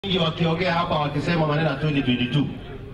wengi wakiongea hapa wakisema maneno ya 2022.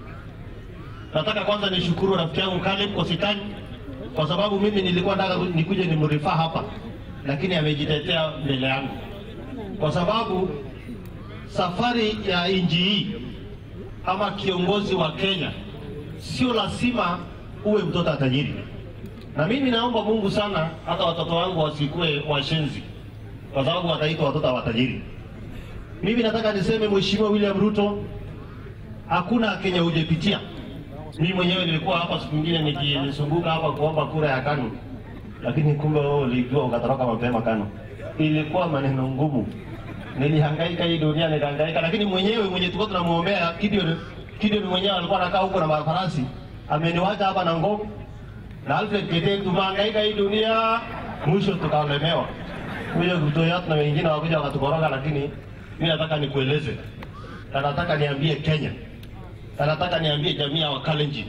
Nataka kwanza nishukuru rafiki yangu Caleb Kositany kwa sababu mimi nilikuwa nataka nikuje nimrifaa hapa, lakini amejitetea mbele yangu, kwa sababu safari ya nchi hii ama kiongozi wa Kenya sio lazima uwe mtoto tajiri, na mimi naomba Mungu sana hata watoto wangu wasikuwe washenzi, kwa sababu wataitwa watoto wa tajiri. Mimi nataka niseme Mheshimiwa William Ruto, hakuna Kenya hujapitia. Mimi mwenyewe nilikuwa hapa siku nyingine nikizunguka hapa kuomba kura ya KANU, lakini kumbe wewe ulijua ukatoroka mapema KANU. Ilikuwa maneno ngumu, nilihangaika hii dunia nilihangaika, lakini mwenyewe mwenye tulikuwa tunamuombea Gideon, Gideon mwenyewe alikuwa anakaa huko na mafarasi, ameniwacha hapa na ngome na Alfred Kitenge, tumehangaika hii dunia, mwisho tukaolemewa. Kuja Ruto yetu na wengine wakuja wakatukoroga, lakini mimi nataka nikueleze na nataka niambie Kenya na nataka niambie jamii ya Wakalenjin,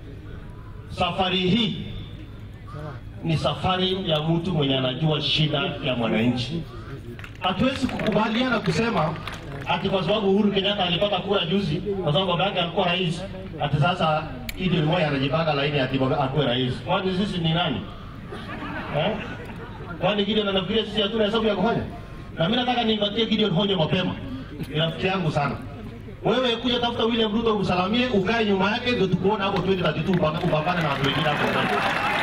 safari hii ni safari ya mtu mwenye anajua shida ya mwananchi. Hatuwezi kukubaliana kusema ati kwa sababu Uhuru Kenyatta alipata kura juzi, kwa sababu baba yake alikuwa rais, ati sasa Gideon Moi anajipanga laini ati baba akuwe rais. Kwani sisi ni nani eh? Kwani Gideon anafikiria sisi hatuna hesabu ya kufanya? Na mimi nataka nimpatie Gideon honyo mapema, ni rafiki yangu sana. Wewe kuja tafuta William Ruto umsalamie, ukae nyuma yake, ndio tukuona hapo 2032 upaka- upambane na watu wengine hapo ndani.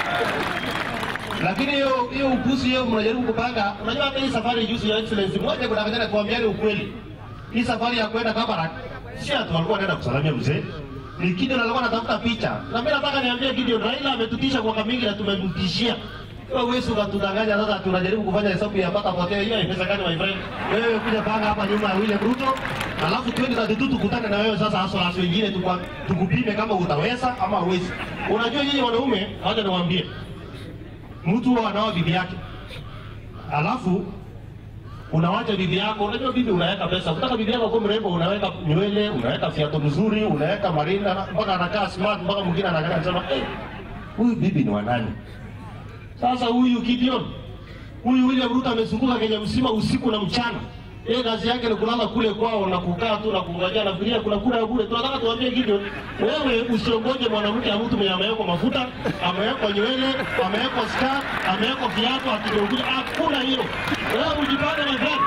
Lakini hiyo hiyo upuzi hiyo mnajaribu kupanga. Unajua hata hii safari juzi ya excellence moja kuna kadhaa kuambiani ukweli. Hii safari ya kwenda Kabarak si atu walikuwa wanaenda kusalamia mzee. Ni Gideon alikuwa anatafuta picha. Na mimi nataka niambie Gideon, Raila ametutisha kwa mingi na tumemtishia. Wewe huwezi ukatudanganya sasa tunajaribu kufanya hesabu ya pata potea hiyo ni pesa gani my friend? Wewe kuja panga hapa nyuma ya William Ruto, alafu 2032 tukutane na wewe sasa hasa hasa wengine tukwa- tukupime kama utaweza ama huwezi. Unajua nyinyi wanaume, wacha niwaambie. Mtu huwa anao bibi yake. Alafu unawacha bibi yako, unajua bibi unaweka pesa. Ukitaka bibi yako kuwa mrembo, unaweka nywele, unaweka viatu mzuri, unaweka marinda mpaka anakaa smart, mpaka mwingine anaangalia anasema, "Eh, huyu bibi ni wa nani?" Sasa huyu Gideon, huyu William Ruto amezunguka Kenya mzima usiku na mchana. Yeye kazi yake ni kulala kule kwao na kukaa tu na kungojea na fikiria kuna kura ya bure. Tunataka tuambie Gideon, wewe usiongoje mwanamke ya mtu mwenye amewekwa mafuta, amewekwa nywele, amewekwa scar, amewekwa viatu akigeuka. Hakuna hiyo. Wewe ujipange na gani?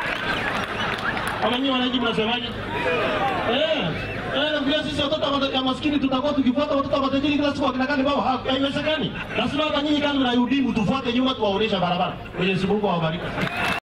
Kama nyinyi wananchi mnasemaje? Eh, eh, vile sisi watoto wa ya maskini tutakuwa tukifuata watoto wa matajiri kila siku akina kani baba, ha- haiwezekani. Lazima hata nyinyi kama mnahudumu tufuate nyuma tuwaonesha barabara. Mwenyezi Mungu awabariki.